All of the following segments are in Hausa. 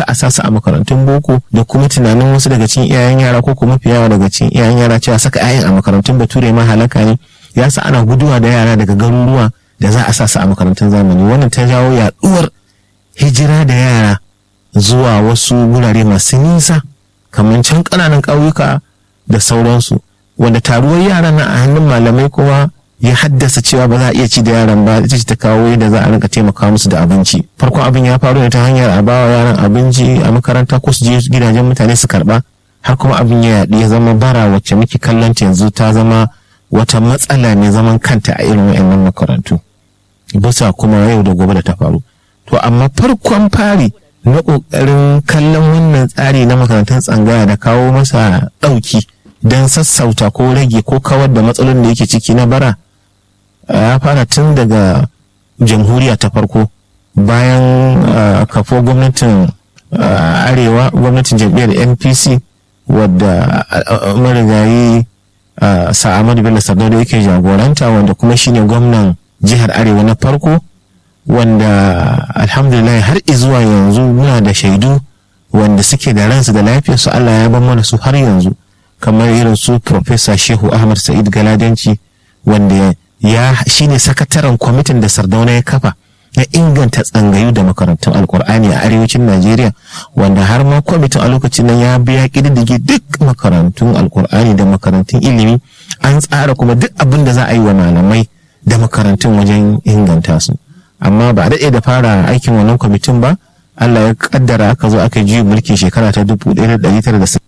a sasa a makarantun boko da kuma tunanin wasu daga cikin iyayen yara ko kuma fiyawa daga cikin iyayen yara cewa saka 'ya'yan a makarantun bature ma halaka ne ya sa ana guduwa da yara daga garuruwa da za a sasa a makarantun zamani wannan ta jawo yaduwar hijira da yara zuwa wasu wurare masu nisa kamar can ƙananan ƙauyuka da sauransu wanda taruwar yaran na a hannun malamai kuma ya haddasa cewa ba za a iya ci da yaran ba ita ce ta kawo yadda za a rinka taimaka musu da abinci farkon abin ya faru ne ta hanyar a bawa yaran abinci a makaranta ko su je gidajen mutane su karba har kuma abin ya yaɗu ya zama bara wacce muke kallon ta yanzu ta zama wata matsala ne zaman kanta a irin wayannan makarantu bisa kuma yau da gobe da ta faru to amma farkon fari na ƙoƙarin kallon wannan tsari na makarantun tsangaya da kawo masa ɗauki don sassauta ko rage ko kawar da matsalolin da yake ciki na bara ya fara tun daga jamhuriya ta farko bayan kafo gwamnatin arewa gwamnatin jam'iyyar npc wadda marigayi sa'amadu bello sardauna yake jagoranta wanda kuma shine gwamnan jihar arewa na farko wanda alhamdulillah har izuwa yanzu muna da shaidu wanda suke da ransu da lafiyarsu allah ya ban mana su har yanzu kamar irin su Profesa Shehu Ahmad Sa'id Galadanci wanda ya shine sakataren kwamitin da Sardauna ya kafa na inganta tsangayu da makarantun alkur'ani a arewacin Najeriya wanda har ma kwamitin a lokacin nan ya biya kididdige duk makarantun alkur'ani da makarantun ilimi an tsara kuma duk abin da za a yi wa malamai da makarantun wajen inganta su amma ba a daɗe da fara aikin wannan kwamitin ba Allah ya kaddara aka zo aka ji mulkin shekara ta 1960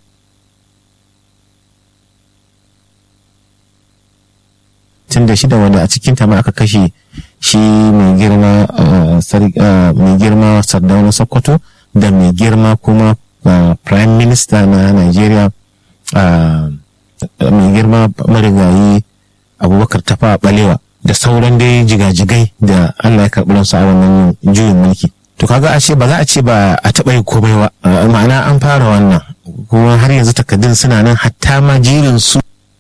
tun da shida wanda a cikin ta ma aka kashe shi mai girma mai girma sardauna sokoto da mai girma kuma prime minister na nigeria mai girma marigayi abubakar tafa balewa da sauran dai jigajigai da allah ya karɓi ransu a wannan juyin mulki to kaga a ce ba za a ce ba a taɓa yi komai ba ma'ana an fara wannan kuma har yanzu takaddun suna nan hatta ma jirin su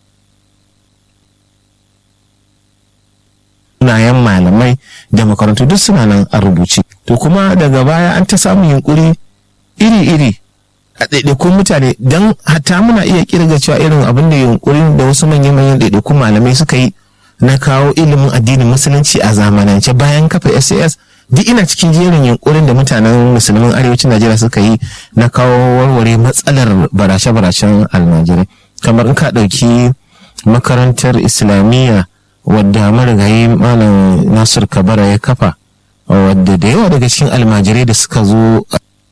sunayen malamai da makarantu duk suna nan a rubuce to kuma daga baya an ta samun yunkuri iri-iri a ɗaiɗaikun mutane don hatta muna iya kirga cewa irin abin da yunkurin da wasu manyan-manyan ɗaiɗaikun malamai suka yi na kawo ilimin addinin musulunci a zamanance bayan kafa SAS duk ina cikin jerin yunkurin da mutanen musulmin arewacin Najeriya suka yi na kawo warware matsalar barace-baracen almajirai kamar in ka ɗauki makarantar islamiyya wadda marigayi malam nasir kabara ya kafa wadda da yawa daga cikin almajirai da suka zo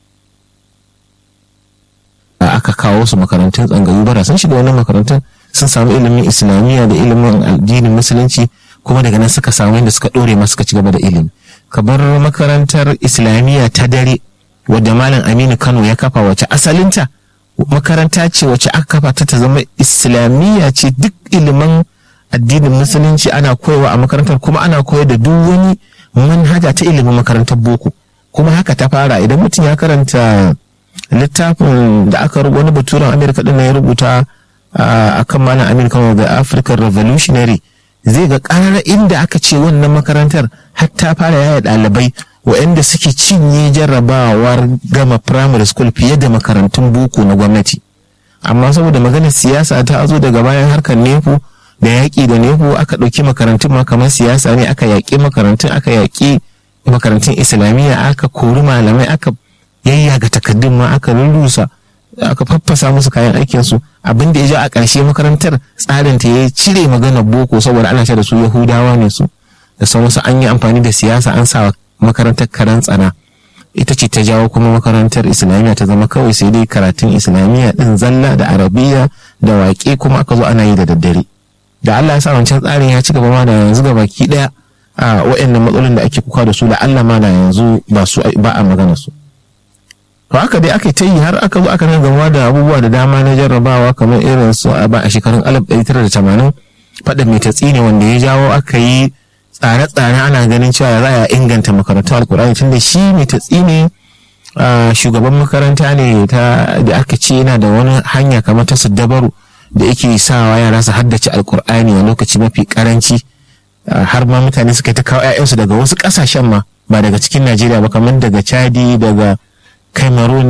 aka kawo su makarantun tsangayu bara sun shiga wannan makarantun sun samu ilimin islamiyya da ilimin addinin musulunci kuma daga nan suka samu yadda suka dore ma suka ci gaba da ilimi kamar makarantar islamiyya ta dare wadda malam aminu kano ya kafa wace asalinta makaranta ce wacce aka kafa ta ta zama islamiyya ce duk ilimin addinin musulunci ana koyawa a makarantar kuma ana koyar da duk wani manhaja ta ilimin makarantar boko kuma haka ta fara idan mutum ya karanta littafin da aka wani baturen amerika din ya rubuta a kan malam amerika da african revolutionary zai ga ƙarar inda aka ce wannan makarantar har ta fara yaya ɗalibai waɗanda suke cinye jarrabawar gama primary school fiye da makarantun boko na gwamnati amma saboda maganar siyasa ta zo daga bayan harkar nefu da yaƙi da nefu aka ɗauki makarantun ma kamar siyasa ne aka yaƙi makarantun aka yaƙi makarantun islamiyya aka kori malamai aka yayyaga takaddun ma aka rurrusa aka faffasa musu kayan aikin su abin da ya ja a ƙarshe makarantar tsarin ta ya cire maganar boko saboda ana da su yahudawa ne su da sauransu an yi amfani da siyasa an sa makarantar karan tsana ita ce ta jawo kuma makarantar islamiyya ta zama kawai sai dai karatun islamiyya din zalla da arabiya da waƙe kuma aka zo ana yi da daddare da Allah ya sa wancan tsarin ya ci gaba ma da yanzu ga baki daya a waɗannan matsalolin da ake kuka da su da Allah ma da yanzu ba su ba a magana su to haka dai aka ta yi har aka zo aka nan gama da abubuwa da dama na jarrabawa kamar irin su a ba a shekarun 1980 faɗin mai tatsi ne wanda ya jawo aka yi tsare-tsare ana ganin cewa za a inganta makarantu alkur'ani tunda shi mai tatsi ne shugaban makaranta ne da aka ce yana da wani hanya kamar ta dabaru da yake sawa yara su haddace alkur'ani a lokaci mafi karanci har ma mutane suka ta kawo 'ya'yansu daga wasu ƙasashen ma ba daga cikin najeriya ba kamar daga chadi daga cameroon